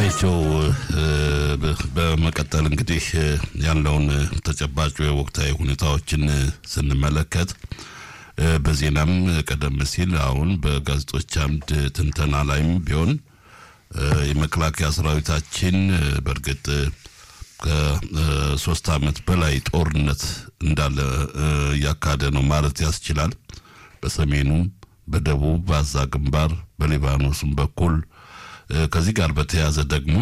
አይቸው በመቀጠል እንግዲህ ያለውን ተጨባጭ ወቅታዊ ሁኔታዎችን ስንመለከት በዜናም ቀደም ሲል አሁን በጋዜጦች አምድ ትንተና ላይም ቢሆን የመከላከያ ሰራዊታችን በእርግጥ ከሶስት ዓመት በላይ ጦርነት እንዳለ እያካሄደ ነው ማለት ያስችላል። በሰሜኑም፣ በደቡብ፣ በአዛ ግንባር፣ በሊባኖስም በኩል ከዚህ ጋር በተያያዘ ደግሞ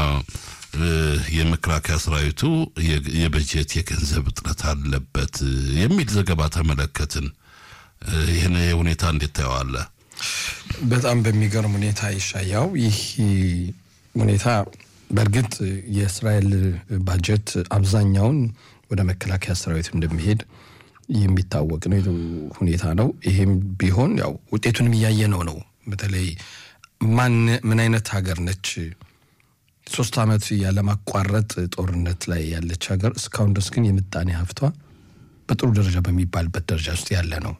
የመከላከያ ሰራዊቱ የበጀት የገንዘብ እጥረት አለበት የሚል ዘገባ ተመለከትን። ይህን ሁኔታ እንዴት ታየዋለህ? በጣም በሚገርም ሁኔታ ይሻያው ይህ ሁኔታ በእርግጥ የእስራኤል ባጀት አብዛኛውን ወደ መከላከያ ሰራዊት እንደሚሄድ የሚታወቅ ነው ሁኔታ ነው። ይሄም ቢሆን ያው ውጤቱንም እያየነው ነው። በተለይ ማን ምን አይነት ሀገር ነች? ሶስት ዓመት ያለማቋረጥ ጦርነት ላይ ያለች ሀገር እስካሁን ድረስ ግን የምጣኔ ሀብቷ በጥሩ ደረጃ በሚባልበት ደረጃ ውስጥ ያለ ነው።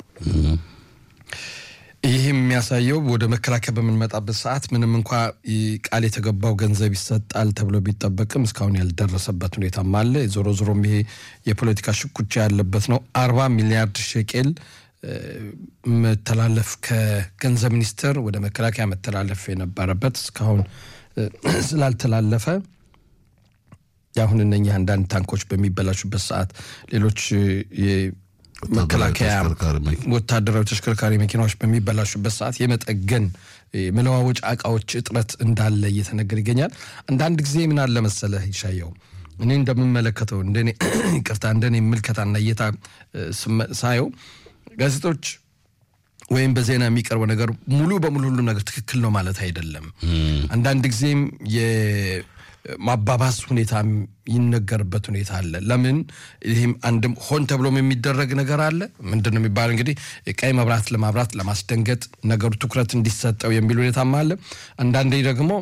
ይህ የሚያሳየው ወደ መከላከያ በምንመጣበት ሰዓት ምንም እንኳ ቃል የተገባው ገንዘብ ይሰጣል ተብሎ ቢጠበቅም እስካሁን ያልደረሰበት ሁኔታም አለ። ዞሮ ዞሮም ይሄ የፖለቲካ ሽኩቻ ያለበት ነው። አርባ ሚሊያርድ ሸቄል መተላለፍ ከገንዘብ ሚኒስቴር ወደ መከላከያ መተላለፍ የነበረበት እስካሁን ስላልተላለፈ አሁን እነኚህ አንዳንድ ታንኮች በሚበላሹበት ሰዓት ሌሎች መከላከያ ወታደራዊ ተሽከርካሪ መኪናዎች በሚበላሹበት ሰዓት የመጠገን መለዋወጫ እቃዎች እጥረት እንዳለ እየተነገር ይገኛል። አንዳንድ ጊዜ ምን አለ መሰለህ ይሻየው እኔ እንደምመለከተው እንደኔ ይቅርታ እንደኔ ምልከታና እይታ ሳየው ጋዜጦች ወይም በዜና የሚቀርበው ነገር ሙሉ በሙሉ ሁሉ ነገር ትክክል ነው ማለት አይደለም። አንዳንድ ጊዜም የማባባስ ሁኔታ ይነገርበት ሁኔታ አለ። ለምን ይህም አንድም ሆን ተብሎም የሚደረግ ነገር አለ። ምንድን ነው የሚባል እንግዲህ ቀይ መብራት ለማብራት ለማስደንገጥ ነገሩ ትኩረት እንዲሰጠው የሚል ሁኔታም አለ። አንዳንዴ ደግሞ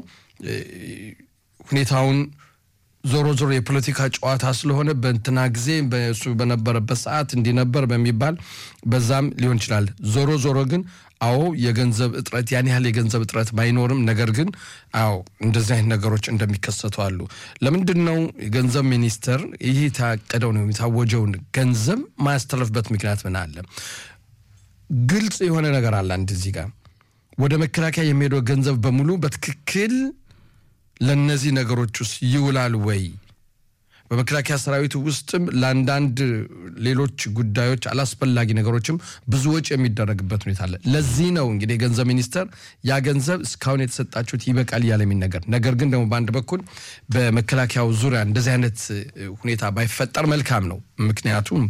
ሁኔታውን ዞሮ ዞሮ የፖለቲካ ጨዋታ ስለሆነ በእንትና ጊዜ በእሱ በነበረበት ሰዓት እንዲነበር በሚባል በዛም ሊሆን ይችላል። ዞሮ ዞሮ ግን አዎ የገንዘብ እጥረት ያን ያህል የገንዘብ እጥረት ባይኖርም ነገር ግን አዎ እንደዚህ አይነት ነገሮች እንደሚከሰቱ አሉ። ለምንድን ነው የገንዘብ ሚኒስቴር ይህ የታቀደው ነው የታወጀውን ገንዘብ ማያስተላልፍበት ምክንያት ምን አለ? ግልጽ የሆነ ነገር አለ። አንድ እዚህ ጋር ወደ መከላከያ የሚሄደው ገንዘብ በሙሉ በትክክል ለእነዚህ ነገሮች ውስጥ ይውላል ወይ? በመከላከያ ሰራዊቱ ውስጥም ለአንዳንድ ሌሎች ጉዳዮች አላስፈላጊ ነገሮችም ብዙ ወጪ የሚደረግበት ሁኔታ አለ። ለዚህ ነው እንግዲህ የገንዘብ ሚኒስቴር ያ ገንዘብ እስካሁን የተሰጣችሁት ይበቃል እያለ የሚነገር ነገር ግን ደግሞ በአንድ በኩል በመከላከያው ዙሪያ እንደዚህ አይነት ሁኔታ ባይፈጠር መልካም ነው። ምክንያቱም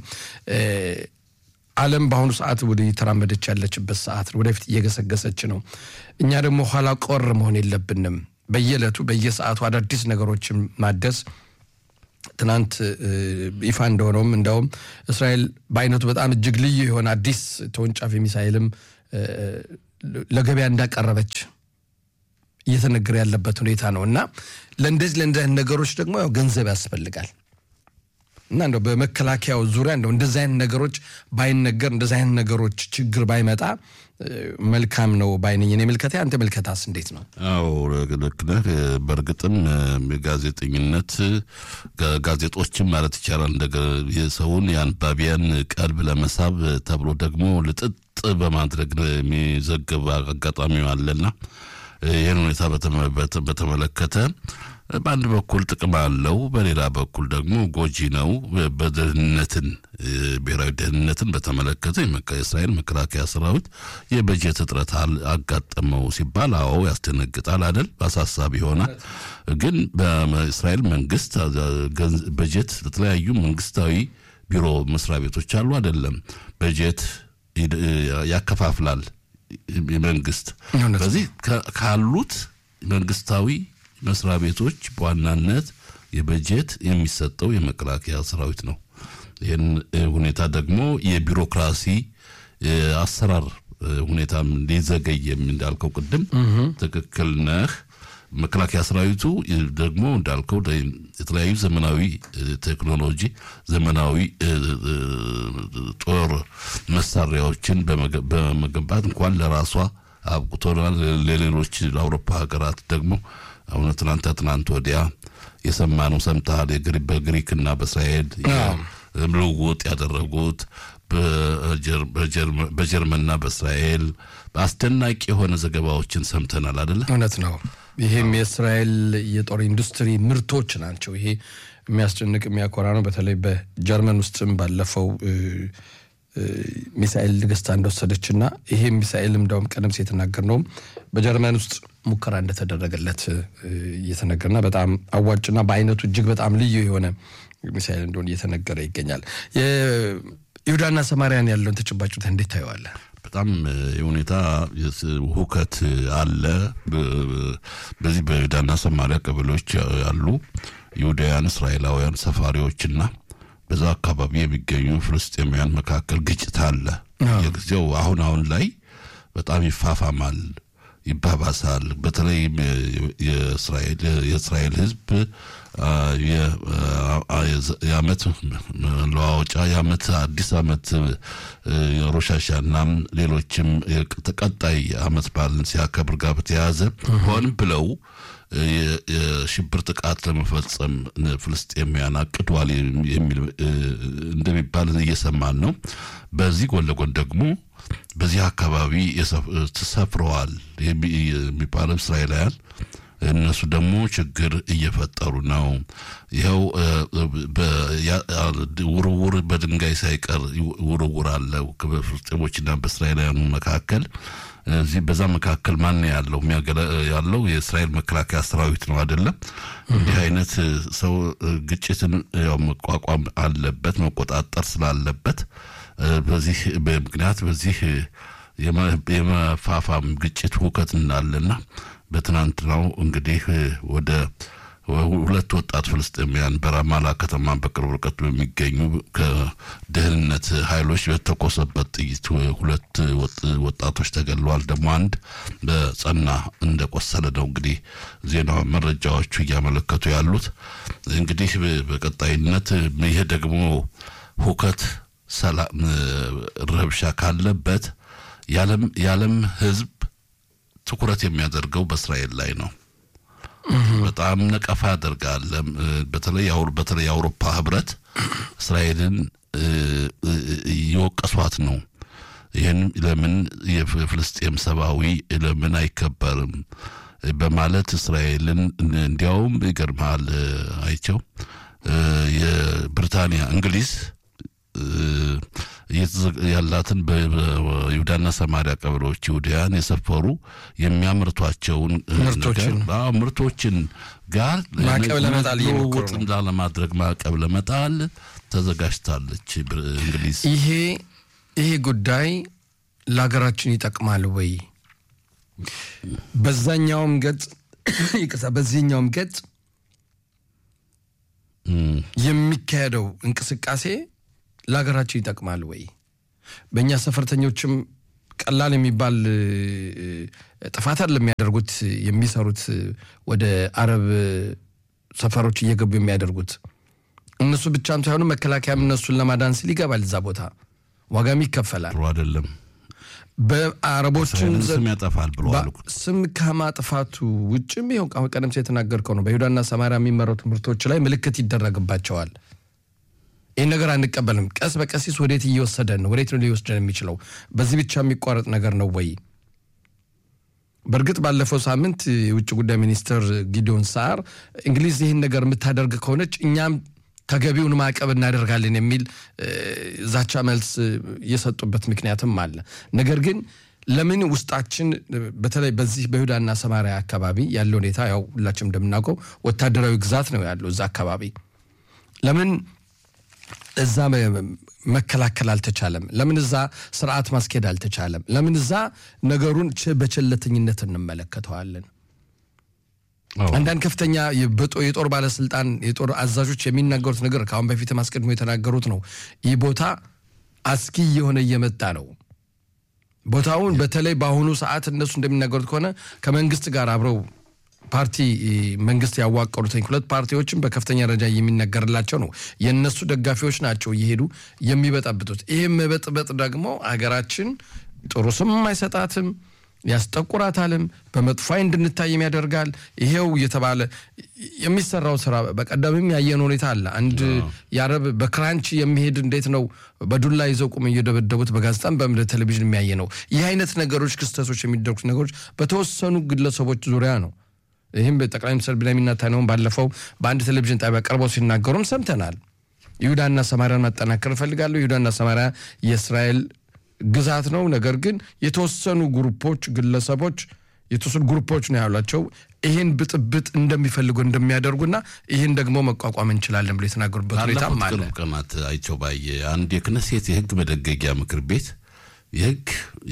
ዓለም በአሁኑ ሰዓት ወደ የተራመደች ያለችበት ሰዓት ነው። ወደፊት እየገሰገሰች ነው። እኛ ደግሞ ኋላ ቆር መሆን የለብንም። በየዕለቱ በየሰዓቱ አዳዲስ ነገሮችን ማደስ ትናንት ይፋ እንደሆነውም እንደውም እስራኤል በአይነቱ በጣም እጅግ ልዩ የሆነ አዲስ ተወንጫፊ ሚሳይልም ለገበያ እንዳቀረበች እየተነገረ ያለበት ሁኔታ ነው እና ለእንደዚህ ለእንደዚህ ነገሮች ደግሞ ያው ገንዘብ ያስፈልጋል እና እንደው በመከላከያው ዙሪያ እንደው እንደዚህ አይነት ነገሮች ባይነገር እንደዚህ አይነት ነገሮች ችግር ባይመጣ መልካም ነው ባይነኝ። እኔ ምልከታ አንተ ምልከታስ እንዴት ነው? አዎ ልክ ነህ። በእርግጥም ጋዜጠኝነት ጋዜጦችን ማለት ይቻላል የሰውን የአንባቢያን ቀልብ ለመሳብ ተብሎ ደግሞ ልጥጥ በማድረግ የሚዘግብ አጋጣሚ አለና ይህን ሁኔታ በተመለከተ በአንድ በኩል ጥቅም አለው፣ በሌላ በኩል ደግሞ ጎጂ ነው። በደህንነትን ብሔራዊ ደህንነትን በተመለከተ የእስራኤል መከላከያ ሰራዊት የበጀት እጥረት አጋጠመው ሲባል አዎ ያስደነግጣል አይደል? አሳሳቢ ይሆናል። ግን በእስራኤል መንግስት በጀት ለተለያዩ መንግስታዊ ቢሮ መስሪያ ቤቶች አሉ አይደለም? በጀት ያከፋፍላል የመንግስት በዚህ ካሉት መንግስታዊ መስሪያ ቤቶች በዋናነት የበጀት የሚሰጠው የመከላከያ ሰራዊት ነው። ይህን ሁኔታ ደግሞ የቢሮክራሲ አሰራር ሁኔታም ሊዘገይም እንዳልከው ቅድም ትክክል ነህ። መከላከያ ሰራዊቱ ደግሞ እንዳልከው የተለያዩ ዘመናዊ ቴክኖሎጂ ዘመናዊ ጦር መሳሪያዎችን በመገንባት እንኳን ለራሷ አብቅቶናል። ለሌሎች ለአውሮፓ ሀገራት ደግሞ አሁን ትናንት ትናንት ወዲያ የሰማነው ሰምተሃል። በግሪክና በእስራኤል ልውውጥ ያደረጉት በጀርመንና በእስራኤል አስደናቂ የሆነ ዘገባዎችን ሰምተናል። አደለ? እውነት ነው። ይህም የእስራኤል የጦር ኢንዱስትሪ ምርቶች ናቸው። ይሄ የሚያስደንቅ የሚያኮራ ነው። በተለይ በጀርመን ውስጥም ባለፈው ሚሳኤል ገዝታ እንደወሰደች እና ይሄ ሚሳኤል እንደውም ቀደም ሲል የተናገርነውም በጀርመን ውስጥ ሙከራ እንደተደረገለት እየተነገርና በጣም አዋጭና በአይነቱ እጅግ በጣም ልዩ የሆነ ሚሳኤል እንደሆነ እየተነገረ ይገኛል። ይሁዳና ሰማርያን ያለውን ተጨባጭ ሁኔታ እንዴት ታየዋለህ? በጣም የሁኔታ ሁከት አለ። በዚህ በይሁዳና ሰማሪያ ቀበሌዎች ያሉ ይሁዳውያን እስራኤላውያን ሰፋሪዎችና በዛ አካባቢ የሚገኙ ፍልስጤማውያን መካከል ግጭት አለ። የጊዜው አሁን አሁን ላይ በጣም ይፋፋማል፣ ይባባሳል። በተለይም የእስራኤል የእስራኤል ሕዝብ የአመት መለዋወጫ የአመት አዲስ አመት ሮሻሻና ሌሎችም ተቀጣይ አመት በዓልን ሲያከብር ጋር በተያያዘ ሆን ብለው የሽብር ጥቃት ለመፈጸም ፍልስጤማውያን አቅዷል የሚል እንደሚባል እየሰማን ነው። በዚህ ጎን ለጎን ደግሞ በዚህ አካባቢ ተሰፍረዋል የሚባለው እስራኤላውያን እነሱ ደግሞ ችግር እየፈጠሩ ነው። ይኸው ውርውር በድንጋይ ሳይቀር ውርውር አለ በፍልስጤሞችና በእስራኤላውያኑ መካከል። እዚህ በዛ መካከል ማን ያለው ያለው የእስራኤል መከላከያ ሰራዊት ነው አይደለም። እንዲህ አይነት ሰው ግጭትን ያው መቋቋም አለበት መቆጣጠር ስላለበት በዚህ ምክንያት በዚህ የመፋፋም ግጭት ሁከት እንዳለና በትናንትናው እንግዲህ ወደ ሁለት ወጣት ፍልስጤማውያን በራማላ ከተማ በቅርብ ርቀት በሚገኙ ከደህንነት ኃይሎች በተኮሰበት ጥይት ሁለት ወጣቶች ተገድለዋል። ደግሞ አንድ በጸና እንደቆሰለ ነው እንግዲህ ዜና መረጃዎቹ እያመለከቱ ያሉት። እንግዲህ በቀጣይነት ይሄ ደግሞ ሁከት፣ ሰላም፣ ረብሻ ካለበት የዓለም ሕዝብ ትኩረት የሚያደርገው በእስራኤል ላይ ነው። በጣም ነቀፋ ያደርጋል። በተለይ በተለይ የአውሮፓ ህብረት እስራኤልን እየወቀሷት ነው። ይህን ለምን የፍልስጤም ሰብአዊ ለምን አይከበርም በማለት እስራኤልን እንዲያውም ይገርመሃል አይቸው የብሪታንያ እንግሊዝ ያላትን በይሁዳና ሰማሪያ ቀበሌዎች ይሁዳያን የሰፈሩ የሚያመርቷቸውን ምርቶችን ጋር ማዕቀብ ለመጣል ልውውጥ ላለማድረግ ማዕቀብ ለመጣል ተዘጋጅታለች እንግሊዝ። ይሄ ይሄ ጉዳይ ለሀገራችን ይጠቅማል ወይ? በዛኛውም ገጽ ይቅርታ፣ በዚህኛውም ገጽ የሚካሄደው እንቅስቃሴ ለሀገራችን ይጠቅማል ወይ? በእኛ ሰፈርተኞችም ቀላል የሚባል ጥፋት አይደለም የሚያደርጉት የሚሰሩት ወደ አረብ ሰፈሮች እየገቡ የሚያደርጉት እነሱ ብቻም ሳይሆኑ መከላከያም እነሱን ለማዳን ሲል ይገባል እዛ ቦታ ዋጋም ይከፈላል። ጥሩ አይደለም። በአረቦችን ስም ያጠፋል ብለዋል። ስም ከማጥፋቱ ውጭም ይኸው ቀደም ሲል የተናገርከው ነው። በይሁዳና ሰማሪያ የሚመረቱ ምርቶች ላይ ምልክት ይደረግባቸዋል። ይህን ነገር አንቀበልም። ቀስ በቀሲስ ወዴት እየወሰደን ነው? ወዴት ነው ሊወስደን የሚችለው? በዚህ ብቻ የሚቋረጥ ነገር ነው ወይ? በእርግጥ ባለፈው ሳምንት የውጭ ጉዳይ ሚኒስትር ጊዲዮን ሳር እንግሊዝ ይህን ነገር የምታደርግ ከሆነች እኛም ተገቢውን ማዕቀብ እናደርጋለን የሚል ዛቻ መልስ የሰጡበት ምክንያትም አለ። ነገር ግን ለምን ውስጣችን በተለይ በዚህ በይሁዳና ሰማሪያ አካባቢ ያለ ሁኔታ ያው ሁላችንም እንደምናውቀው ወታደራዊ ግዛት ነው ያለው እዛ አካባቢ ለምን እዛ መከላከል አልተቻለም? ለምን እዛ ስርዓት ማስኬድ አልተቻለም? ለምን እዛ ነገሩን በቸለተኝነት እንመለከተዋለን? አንዳንድ ከፍተኛ የጦር ባለስልጣን የጦር አዛዦች የሚናገሩት ነገር ከአሁን በፊትም አስቀድሞ የተናገሩት ነው። ይህ ቦታ አስጊ የሆነ እየመጣ ነው። ቦታውን በተለይ በአሁኑ ሰዓት እነሱ እንደሚናገሩት ከሆነ ከመንግስት ጋር አብረው ፓርቲ መንግስት ያዋቀሩትኝ ሁለት ፓርቲዎችን በከፍተኛ ደረጃ የሚነገርላቸው ነው። የእነሱ ደጋፊዎች ናቸው እየሄዱ የሚበጠብጡት። ይህ መበጥበጥ ደግሞ ሀገራችን ጥሩ ስም አይሰጣትም። ያስጠቁራታልም፣ በመጥፎ ዓይን እንድንታይም ያደርጋል። ይሄው እየተባለ የሚሰራው ስራ በቀደምም ያየን ሁኔታ አለ። አንድ የአረብ በክራንች የሚሄድ እንዴት ነው በዱላ ይዘው ቁም እየደበደቡት በጋዜጣም በምድር ቴሌቪዥን የሚያየ ነው። ይህ አይነት ነገሮች ክስተቶች የሚደርጉት ነገሮች በተወሰኑ ግለሰቦች ዙሪያ ነው። ይህም ጠቅላይ ሚኒስትር ቢንያሚን ኔታንያሁን ባለፈው በአንድ ቴሌቪዥን ጣቢያ ቀርበው ሲናገሩም ሰምተናል። ይሁዳና ሰማሪያን ማጠናከር እፈልጋለሁ። ይሁዳና ሰማሪያ የእስራኤል ግዛት ነው። ነገር ግን የተወሰኑ ግሩፖች፣ ግለሰቦች የተወሰኑ ግሩፖች ነው ያሏቸው ይህን ብጥብጥ እንደሚፈልጉ እንደሚያደርጉና ይህን ደግሞ መቋቋም እንችላለን ብሎ የተናገሩበት ሁኔታም ባለፉት አለ። ቅርብ ቀናት አይቸው ባየ አንድ የክነሴት የህግ መደገጊያ ምክር ቤት የህግ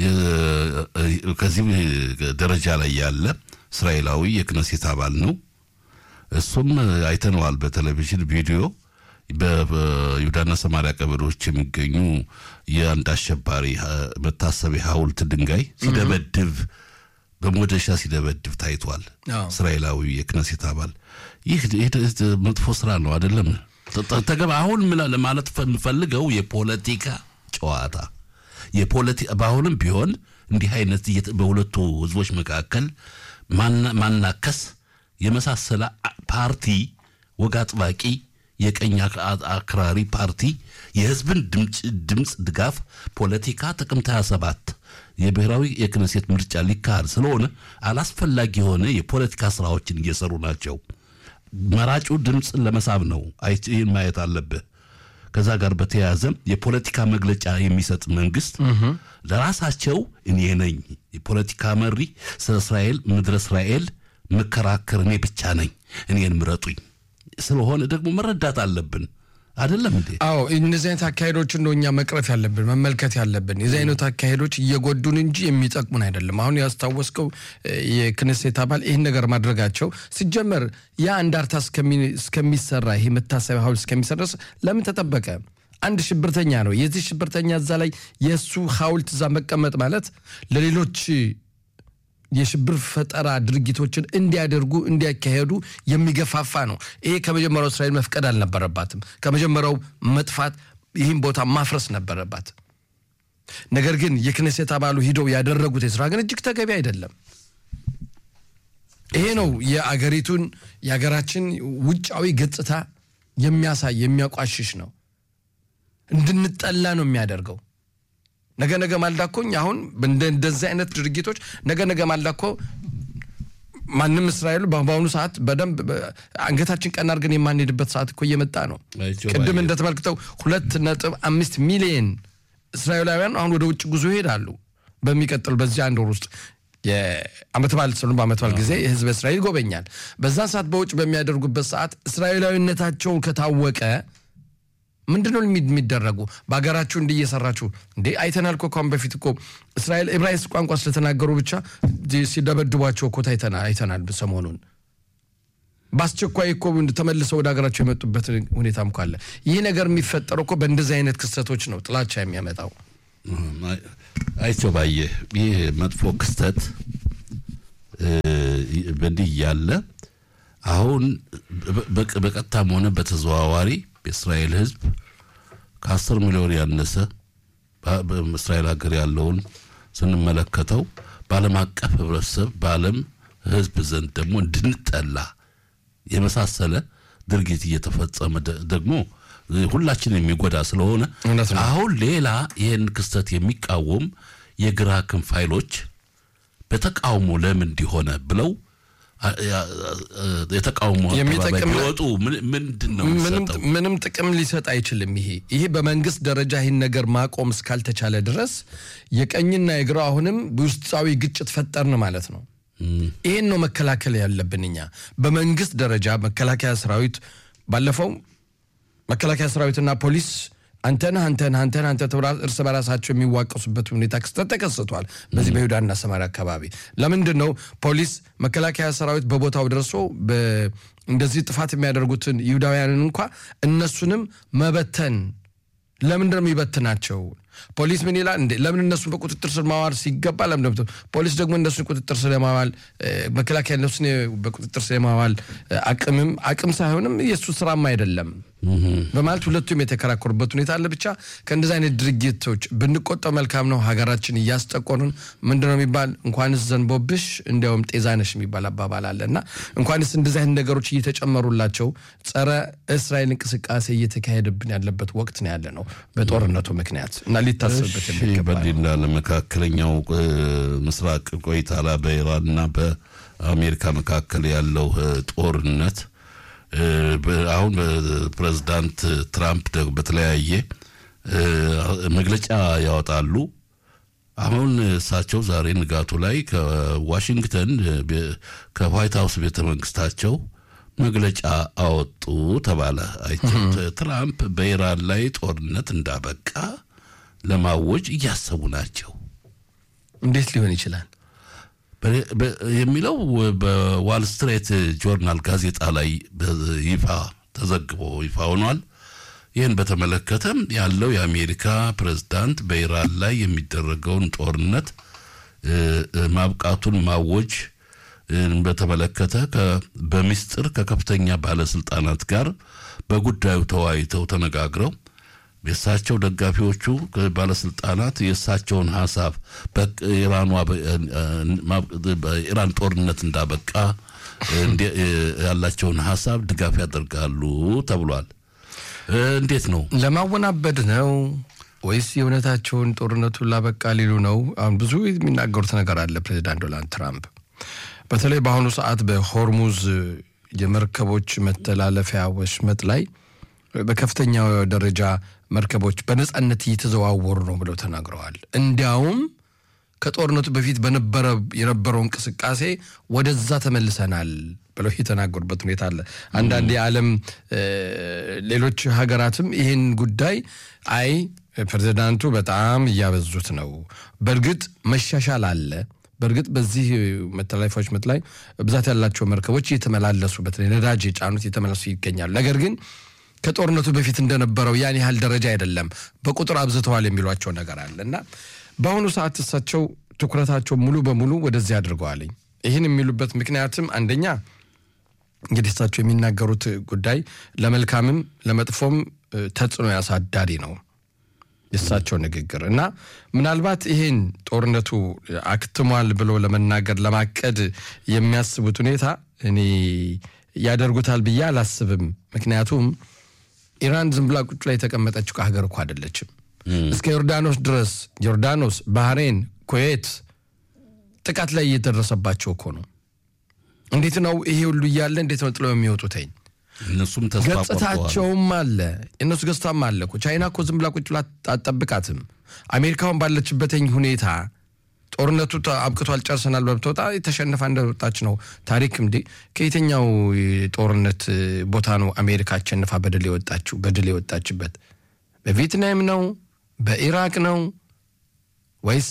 የ- ከዚህ ደረጃ ላይ ያለ እስራኤላዊ የክነሴት አባል ነው። እሱም አይተነዋል በቴሌቪዥን ቪዲዮ በ- በይሁዳና ሰማሪያ ቀበሌዎች የሚገኙ የአንድ አሸባሪ ሀ- መታሰቢያ ሐውልት ድንጋይ ሲደበድብ በሞደሻ ሲደበድብ ታይቷል። አዎ። እስራኤላዊ የክነሴት አባል ይህ ይህ መጥፎ ስራ ነው አይደለም። ተ- ተገባ አሁን ምን ለማለት የምፈልገው የፖለቲካ ጨዋታ የፖለቲ- በአሁንም ቢሆን እንዲህ አይነት እየተ- በሁለቱ ህዝቦች መካከል ማና- ማናከስ የመሳሰለ አ- ፓርቲ ወግ አጥባቂ የቀኝ አክ- አ- አክራሪ ፓርቲ የህዝብን ድምፅ ድምፅ ድጋፍ ፖለቲካ ጥቅምት 27 የብሔራዊ የክነሴት ምርጫ ሊካሄድ ስለሆነ አላስፈላጊ የሆነ የፖለቲካ ስራዎችን እየሰሩ ናቸው። መራጩ ድምፅን ለመሳብ ነው። አይ- ይህን ማየት አለብህ። ከዛ ጋር በተያያዘ የፖለቲካ መግለጫ የሚሰጥ መንግስት ለራሳቸው እኔ ነኝ የፖለቲካ መሪ ስለ እስራኤል ምድረ እስራኤል ምከራከር እኔ ብቻ ነኝ፣ እኔን ምረጡኝ ስለሆነ ደግሞ መረዳት አለብን። አይደለም እንዴ? አዎ እነዚህ አይነት አካሄዶችን ነው እኛ መቅረፍ ያለብን መመልከት ያለብን። የዚህ አይነት አካሄዶች እየጎዱን እንጂ የሚጠቅሙን አይደለም። አሁን ያስታወስከው እ፣ የክንሴት አባል ይህን ነገር ማድረጋቸው ሲጀመር ያ አንዳርታ እስከሚ- እስከሚሰራ ይሄ መታሰቢያ ሐውልት እስከሚሰራ ድረስ ለምን ተጠበቀ? አንድ ሽብርተኛ ነው። የዚህ ሽብርተኛ እዛ ላይ የእሱ ሐውልት እዛ መቀመጥ ማለት ለሌሎች የሽብር ፈጠራ ድርጊቶችን እንዲያደርጉ እንዲያካሄዱ የሚገፋፋ ነው። ይሄ ከመጀመሪያው እስራኤል መፍቀድ አልነበረባትም። ከመጀመሪያው መጥፋት ይህን ቦታ ማፍረስ ነበረባት። ነገር ግን የክነሴት አባሉ ሂደው ያደረጉት የስራ ግን እጅግ ተገቢ አይደለም። ይሄ ነው የአገሪቱን የሀገራችን ውጫዊ ገጽታ የሚያሳይ የሚያቋሽሽ ነው። እንድንጠላ ነው የሚያደርገው። ነገ ነገ ማልዳ እኮ እኛ አሁን እንደ- እንደዚህ አይነት ድርጊቶች ነገ ነገ ማልዳ እኮ ማንም እስራኤሉ በአሁኑ ሰዓት በደንብ በ- አንገታችን ቀና አድርገን የማንሄድበት ሰዓት እኮ እየመጣ ነው። አይቼው ቅድም ባየ- እንደተመልክተው ሁለት ነጥብ አምስት ሚሊየን እስራኤላውያን አሁን ወደ ውጭ ጉዞ ይሄዳሉ። በሚቀጥል በዚህ አንድ ወር ውስጥ የዓመት በዓል ስለሆነ በዓመት በዓል ጊዜ ህዝበ እስራኤል ይጎበኛል። በዛን ሰዓት በውጭ በሚያደርጉበት ሰዓት እስራኤላዊነታቸውን ከታወቀ ምንድን ነው የሚ- የሚደረጉ በሀገራችሁ እንዲህ እየሰራችሁ እንዴ አይተናል እኮ ከአሁን በፊት እኮ እስራኤል ዕብራይስጥ ቋንቋ ስለተናገሩ ብቻ ሲደበድቧቸው እኮ ታይተና- አይተናል ሰሞኑን በአስቸኳይ እኮ ተመልሰው ወደ ሀገራቸው የመጡበት ሁኔታም እኮ አለ ይህ ነገር የሚፈጠረው እኮ በእንደዚህ አይነት ክስተቶች ነው ጥላቻ የሚያመጣው አይቸው ባየ ይህ መጥፎ ክስተት እ፣ በእንዲህ እያለ አሁን በ- በቀጥታም ሆነ በተዘዋዋሪ የእስራኤል ሕዝብ ከአስር ሚሊዮን ያነሰ በ- በእስራኤል ሀገር ያለውን ስንመለከተው በዓለም አቀፍ ህብረተሰብ በዓለም ሕዝብ ዘንድ ደግሞ እንድንጠላ የመሳሰለ ድርጊት እየተፈጸመ ደ- ደግሞ ሁላችን የሚጎዳ ስለሆነ እውነት ነው። አሁን ሌላ ይህን ክስተት የሚቃወም የግራ ክንፍ ኃይሎች በተቃውሞ ለምን እንዲሆነ ብለው አ- አ- አ- የተቃውሞ የሚጠቅም- አደባባይ ቢወጡ ምን- ምንድን ነው ምንም የሚሰጠው? ምንም ጥቅም ሊሰጥ አይችልም። ይሄ ይሄ በመንግስት ደረጃ ይህን ነገር ማቆም እስካልተቻለ ድረስ የቀኝና የግራ አሁንም ውስጣዊ ግጭት ፈጠርን ማለት ነው። ይህን ነው መከላከል ያለብን እኛ በመንግስት ደረጃ መከላከያ ሰራዊት ባለፈው መከላከያ ሰራዊትና ፖሊስ አንተነህ አንተነህ አንተነህ አንተ ተብላ እርስ በራሳቸው የሚዋቀሱበት ሁኔታ ክስተት ተከስቷል። በዚህ በይሁዳና ሰማርያ አካባቢ ለምንድን ነው ፖሊስ መከላከያ ሰራዊት በቦታው ደርሶ በ- እንደዚህ ጥፋት የሚያደርጉትን ይሁዳውያንን እንኳ እነሱንም መበተን ለምንድን ነው የሚበትናቸው? ፖሊስ ምን ይላል እንዴ? ለምን እነሱን በቁጥጥር ስር ማዋል ሲገባ ለምን ደግሞ ፖሊስ ደግሞ እነሱን ቁጥጥር ስር የማዋል እ፣ መከላከያ እነሱን በቁጥጥር ስር የማዋል እ፣ አቅምም አቅም ሳይሆንም የእሱ ስራም አይደለም። በማለት ሁለቱም የተከራከሩበት ሁኔታ አለ። ብቻ ከእንደዚህ አይነት ድርጊቶች ብንቆጠብ መልካም ነው። ሀገራችን እያስጠቆኑን ምንድነው የሚባል እንኳንስ ዘንቦብሽ እንዲያውም ጤዛነሽ የሚባል አባባል አለ እና እንኳንስ እንደዚህ አይነት ነገሮች እየተጨመሩላቸው ጸረ እስራኤል እንቅስቃሴ እየተካሄደብን ያለበት ወቅት ነው ያለ ነው በጦርነቱ ምክንያት እና ሊታሰብበት የሚገባ በዚህ እንዳለ መካከለኛው ምስራቅ ቆይታ ላይ በኢራንና በአሜሪካ መካከል ያለው ጦርነት አሁን ፕሬዚዳንት ትራምፕ በተለያየ መግለጫ ያወጣሉ። አሁን እሳቸው ዛሬ ንጋቱ ላይ ከዋሽንግተን ከዋይት ሀውስ ቤተ መንግስታቸው መግለጫ አወጡ ተባለ። አይቸው ትራምፕ በኢራን ላይ ጦርነት እንዳበቃ ለማወጅ እያሰቡ ናቸው። እንዴት ሊሆን ይችላል የሚለው በዋል ስትሬት ጆርናል ጋዜጣ ላይ ይፋ ተዘግቦ ይፋ ሆኗል። ይህን በተመለከተም ያለው የአሜሪካ ፕሬዝዳንት በኢራን ላይ የሚደረገውን ጦርነት ማብቃቱን ማወጅ በተመለከተ በሚስጥር ከከፍተኛ ባለስልጣናት ጋር በጉዳዩ ተወያይተው ተነጋግረው የእሳቸው ደጋፊዎቹ ባለስልጣናት የእሳቸውን ሀሳብ በኢራን ጦርነት እንዳበቃ ያላቸውን ሀሳብ ድጋፍ ያደርጋሉ ተብሏል። እንዴት ነው? ለማወናበድ ነው ወይስ የእውነታቸውን ጦርነቱን ላበቃ ሊሉ ነው? አሁን ብዙ የሚናገሩት ነገር አለ። ፕሬዚዳንት ዶናልድ ትራምፕ በተለይ በአሁኑ ሰዓት በሆርሙዝ የመርከቦች መተላለፊያ ወሽመጥ ላይ በከፍተኛ ደረጃ መርከቦች በነጻነት እየተዘዋወሩ ነው ብለው ተናግረዋል። እንዲያውም ከጦርነቱ በፊት በነበረ የነበረው እንቅስቃሴ ወደዛ ተመልሰናል ብለው የተናገሩበት ሁኔታ አለ። አንዳንድ የዓለም ሌሎች ሀገራትም ይህን ጉዳይ አይ ፕሬዚዳንቱ በጣም እያበዙት ነው፣ በእርግጥ መሻሻል አለ በእርግጥ በዚህ መተላለፊያዎች መት ላይ ብዛት ያላቸው መርከቦች እየተመላለሱ በተለይ ነዳጅ የጫኑት እየተመለሱ ይገኛሉ። ነገር ግን ከጦርነቱ በፊት እንደነበረው ያን ያህል ደረጃ አይደለም፣ በቁጥር አብዝተዋል የሚሏቸው ነገር አለ እና በአሁኑ ሰዓት እሳቸው ትኩረታቸው ሙሉ በሙሉ ወደዚህ አድርገዋልኝ። ይህን የሚሉበት ምክንያትም አንደኛ እንግዲህ እሳቸው የሚናገሩት ጉዳይ ለመልካምም ለመጥፎም ተጽዕኖ ያሳዳሪ ነው የእሳቸው ንግግር እና ምናልባት ይሄን ጦርነቱ አክትሟል ብሎ ለመናገር ለማቀድ የሚያስቡት ሁኔታ እኔ ያደርጉታል ብዬ አላስብም። ምክንያቱም ኢራን ዝም ብላ ቁጭ ላይ የተቀመጠችው ከሀገር እኮ አይደለችም። እስከ ዮርዳኖስ ድረስ ዮርዳኖስ፣ ባህሬን፣ ኩዌት ጥቃት ላይ እየደረሰባቸው እኮ ነው። እንዴት ነው ይሄ ሁሉ እያለ እንዴት ነው ጥለው የሚወጡትኝ? እነሱም ተስፋ ገጽታቸውም አለ የእነሱ ገጽታም አለ እኮ። ቻይና እኮ ዝም ብላ ቁጭ ብላ አትጠብቃትም። አሜሪካውን ባለችበትኝ ሁኔታ ጦርነቱ አብቅቷል ጨርሰናል በብትወጣ የተሸነፈ እንደወጣች ነው ታሪክ። እንዴ ከየትኛው ጦርነት ቦታ ነው አሜሪካ አሸንፋ በድል የወጣችው? በድል የወጣችበት በቪየትናም ነው? በኢራቅ ነው? ወይስ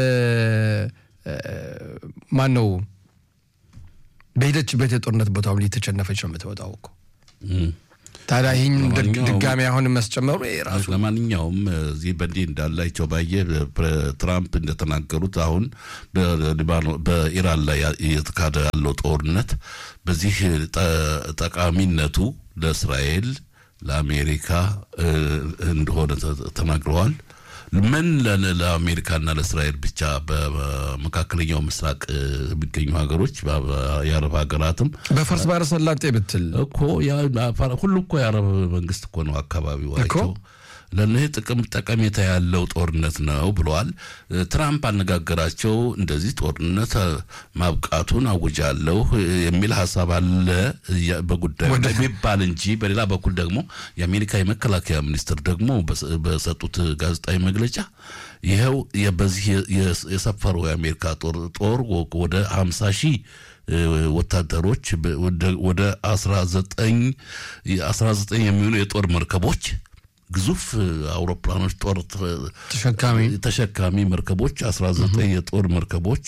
በማን ነው? በሄደችበት የጦርነት ቦታውን እየተሸነፈች ነው የምትወጣው እኮ። ታዲያ ይህን ድጋሚ አሁን መስጨመሩ ራሱ ለማንኛውም እዚህ በእንዲህ እንዳላቸው ባየ ትራምፕ እንደተናገሩት አሁን በኢራን ላይ እየተካሄደ ያለው ጦርነት በዚህ ጠቃሚነቱ ለእስራኤል ለአሜሪካ እንደሆነ ተናግረዋል። ምን ለአሜሪካና ለእስራኤል ብቻ በመካከለኛው ምስራቅ የሚገኙ ሀገሮች የአረብ ሀገራትም በፋርስ ባህረ ሰላጤ ብትል እኮ ሁሉ እኮ የአረብ መንግስት እኮ ነው አካባቢው ለእነህ ጥቅም ጠቀሜታ ያለው ጦርነት ነው ብለዋል። ትራምፕ አነጋገራቸው እንደዚህ ጦርነት ማብቃቱን አውጃለሁ የሚል ሀሳብ አለ በጉዳዩ የሚባል እንጂ በሌላ በኩል ደግሞ የአሜሪካ የመከላከያ ሚኒስትር ደግሞ በሰጡት ጋዜጣዊ መግለጫ ይኸው በዚህ የሰፈረው የአሜሪካ ጦር ወደ ሀምሳ ሺህ ወታደሮች ወደ አስራ ዘጠኝ የሚሆኑ የጦር መርከቦች ግዙፍ አውሮፕላኖች ጦር ተሸካሚ ተሸካሚ መርከቦች 19 የጦር መርከቦች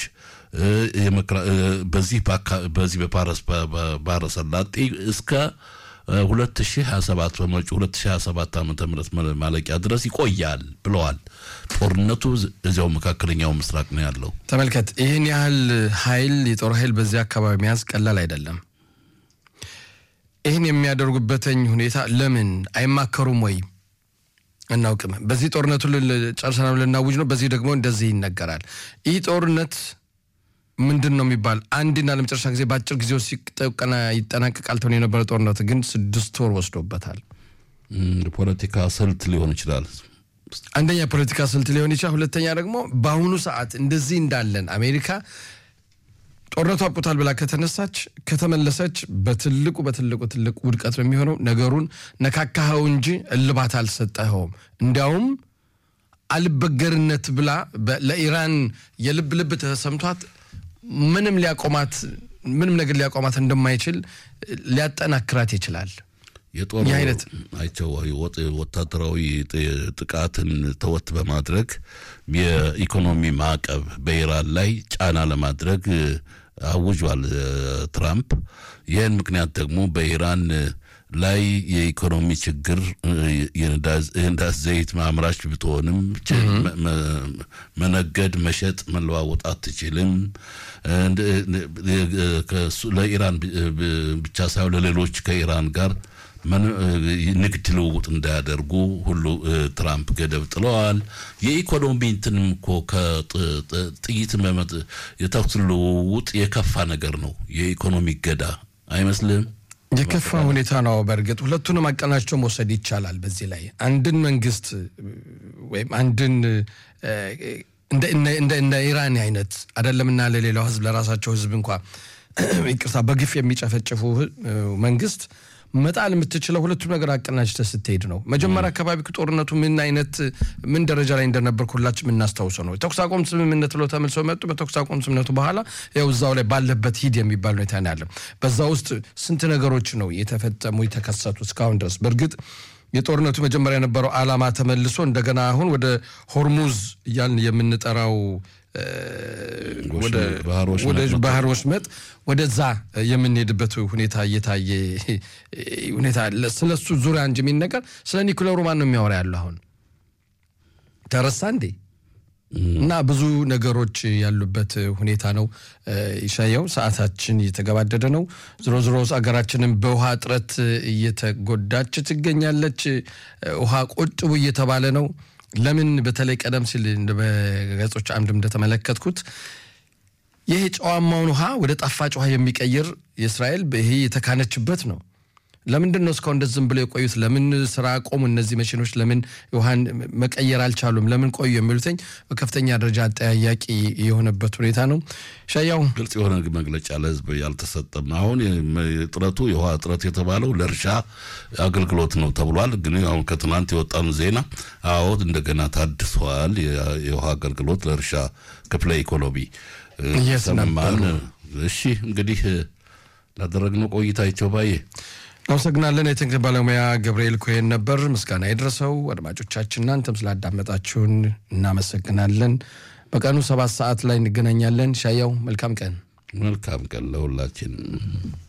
በዚህ በዚህ በፓረስ ባህረ ሰላጤ እስከ 2027 በመጪው 2027 ዓመተ ምህረት ማለቂያ ድረስ ይቆያል ብለዋል። ጦርነቱ እዚያው መካከለኛው ምስራቅ ነው ያለው። ተመልከት፣ ይህን ያህል ኃይል የጦር ኃይል በዚህ አካባቢ መያዝ ቀላል አይደለም። ይህን የሚያደርጉበትኝ ሁኔታ ለምን አይማከሩም ወይ እናውቅም። በዚህ ጦርነቱ ጨርሰናል ልናውጅ ነው። በዚህ ደግሞ እንደዚህ ይነገራል። ይህ ጦርነት ምንድን ነው የሚባል አንድና ለመጨረሻ ጊዜ በአጭር ጊዜ ውስጥ ይጠናቀቃል ተብሎ የነበረ ጦርነት ግን ስድስት ወር ወስዶበታል። ፖለቲካ ስልት ሊሆን ይችላል። አንደኛ የፖለቲካ ስልት ሊሆን ይችላል። ሁለተኛ ደግሞ በአሁኑ ሰዓት እንደዚህ እንዳለን አሜሪካ ጦርነቱ አብቅቷል ብላ ከተነሳች ከተመለሰች በትልቁ በትልቁ ትልቅ ውድቀት ነው የሚሆነው። ነገሩን ነካካኸው እንጂ እልባት አልሰጠኸውም። እንዲያውም አልበገርነት ብላ ለኢራን የልብ ልብ ተሰምቷት ምንም ሊያቆማት ምንም ነገር ሊያቆማት እንደማይችል ሊያጠናክራት ይችላል። የጦር አይነት አይቸው ወታደራዊ ጥቃትን ተወት በማድረግ የኢኮኖሚ ማዕቀብ በኢራን ላይ ጫና ለማድረግ አውጇል ትራምፕ። ይህን ምክንያት ደግሞ በኢራን ላይ የኢኮኖሚ ችግር የነዳጅ ዘይት ማምራች ብትሆንም መነገድ፣ መሸጥ፣ መለዋወጥ አትችልም። ለኢራን ብቻ ሳይሆን ለሌሎች ከኢራን ጋር ንግድ ልውውጥ እንዳያደርጉ ሁሉ ትራምፕ ገደብ ጥለዋል። የኢኮኖሚ እንትንም እኮ ከጥይት የተኩስ ልውውጥ የከፋ ነገር ነው። የኢኮኖሚ ገዳ አይመስልም? የከፋ ሁኔታ ነው። በእርግጥ ሁለቱንም አቀናቸው መውሰድ ይቻላል። በዚህ ላይ አንድን መንግስት ወይም አንድን እንደ ኢራን አይነት አይደለምና ለሌላው ህዝብ ለራሳቸው ህዝብ እንኳ ይቅርታ በግፍ የሚጨፈጭፉ መንግስት መጣል የምትችለው ሁለቱም ነገር አቀናጅተህ ስትሄድ ነው። መጀመሪያ አካባቢ ጦርነቱ ምን አይነት ምን ደረጃ ላይ እንደነበር ሁላችን የምናስታውሰው ነው። የተኩስ አቁም ስምምነት ብሎ ተመልሰው መጡ። በተኩስ አቁም ስምምነቱ በኋላ ያው እዛው ላይ ባለበት ሂድ የሚባል ሁኔታ ነው ያለ። በዛ ውስጥ ስንት ነገሮች ነው የተፈጸሙ የተከሰቱ እስካሁን ድረስ በእርግጥ የጦርነቱ መጀመሪያ የነበረው ዓላማ ተመልሶ እንደገና አሁን ወደ ሆርሙዝ እያልን የምንጠራው ወደ ባህር ወሽመጥ ወደዛ የምንሄድበት ሁኔታ እየታየ ሁኔታ አለ። ስለ እሱ ዙሪያ እንጂ የሚነገር ስለ ኒኩለሩ ማን ነው የሚያወራ ያለው? አሁን ተረሳ እንዴ? እና ብዙ ነገሮች ያሉበት ሁኔታ ነው። ይሻየው ሰዓታችን እየተገባደደ ነው። ዝሮ ዝሮ ሀገራችንን በውሃ እጥረት እየተጎዳች ትገኛለች። ውሃ ቆጥቡ እየተባለ ነው። ለምን በተለይ ቀደም ሲል በገጾች አምድም እንደተመለከትኩት ይሄ ጨዋማውን ውሃ ወደ ጣፋጭ ውሃ የሚቀይር የእስራኤል ይሄ የተካነችበት ነው። ለምንድን ነው እስካሁን እንደዚህ ዝም ብለው የቆዩት? ለምን ስራ ቆሙ? እነዚህ መሽኖች ለምን ውሃን መቀየር አልቻሉም? ለምን ቆዩ? የሚሉትኝ በከፍተኛ ደረጃ አጠያያቂ የሆነበት ሁኔታ ነው። ሻያው ግልጽ የሆነ መግለጫ ለህዝብ ያልተሰጠም። አሁን እጥረቱ የውሃ እጥረት የተባለው ለእርሻ አገልግሎት ነው ተብሏል። ግን አሁን ከትናንት የወጣን ዜና አዎ እንደገና ታድሷል የውሃ አገልግሎት ለእርሻ ክፍለ ኢኮኖሚ ሰማን። እሺ እንግዲህ ላደረግነው ቆይታ ይቸው ባዬ አመሰግናለን። የቴክኒክ ባለሙያ ገብርኤል ኮሄን ነበር። ምስጋና ይድረሰው። አድማጮቻችን እናንተም ስላዳመጣችሁን እናመሰግናለን። በቀኑ ሰባት ሰዓት ላይ እንገናኛለን። ሻያው መልካም ቀን። መልካም ቀን ለሁላችን።